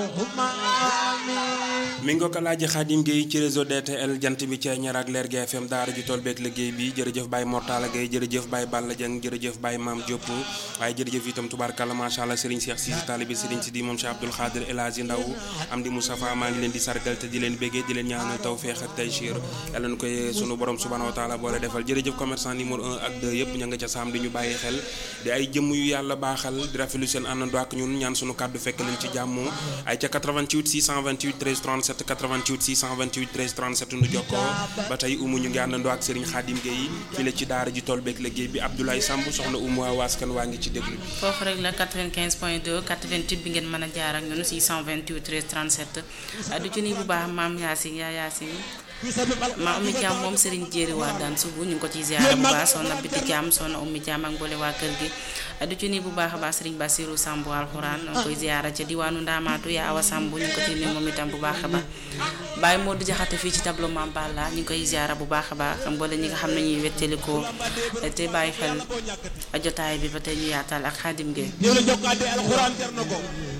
mi nga ko laaj Xaadim Gueye ci réseau DTL jant bi ca ñaar ak leer gi FM daara ji tool beeg liggéey bi jërëjëf Baye Mortala Gueye jërëjëf Baye Balla Dieng jërëjëf Baye Maam Diop waaye jërëjëf itam tubaarkàlla macha allah Serigne Cheikh Cissé taalibi Serigne Sidi moom Cheikh Abdoul Khadir El Hadji Ndaw am di Moustapha maa ngi leen di sargal te di leen béggee di leen ñaanal tawfeex ak taysiir yàlla na koy sunu borom subhanahu wa taala boole defal jërëjëf commerçant numéro 1 ak 2 yëpp ña nga ca saam di ñu bàyyi xel di ay jëmm yu yàlla baaxal di rafetlu seen àndandoo ak ñun ñaan sunu kàddu fekk leen ci jàmm ay ca 88 628 13 37 88 628 13 37 nu jokkoo ba tey umu ñu ngi àndandoo ak Serigne Khadim Gueye fii la ci daara ji tool beeg liggéey bi Abdoulaye Samb soxna umu waa waaskan waa ngi ci déglu bi foofu rek la 95 point 2 88 bi ngeen mën a jaar ak ñun 628 13 37 du ci nii bu baax maam Yacine yaa Yacine maa ummi Thiam moom Serigne Jéeri waa daan subu ñu ngi ko ci ziara bu baax soxna Biti Thiam soxna ummi Thiam ak mboole waa kër gi du ci nii bu baax a baax Serigne Bassirou Samb alxuraan ñu ngi koy ziara ca diwaanu Ndaamaatu yaa Awa Samb ñu ngi ko ci nii moom itam bu baax a baax Baye Modou Jaxate fii ci tableau Mame Balla ñu ngi koy ziara bu baax a baax mboole ñi nga xam ne ñuy wettelikoo te bàyyi xel jotaay bi ba tey ñu yaatal ak Xaadim Gueye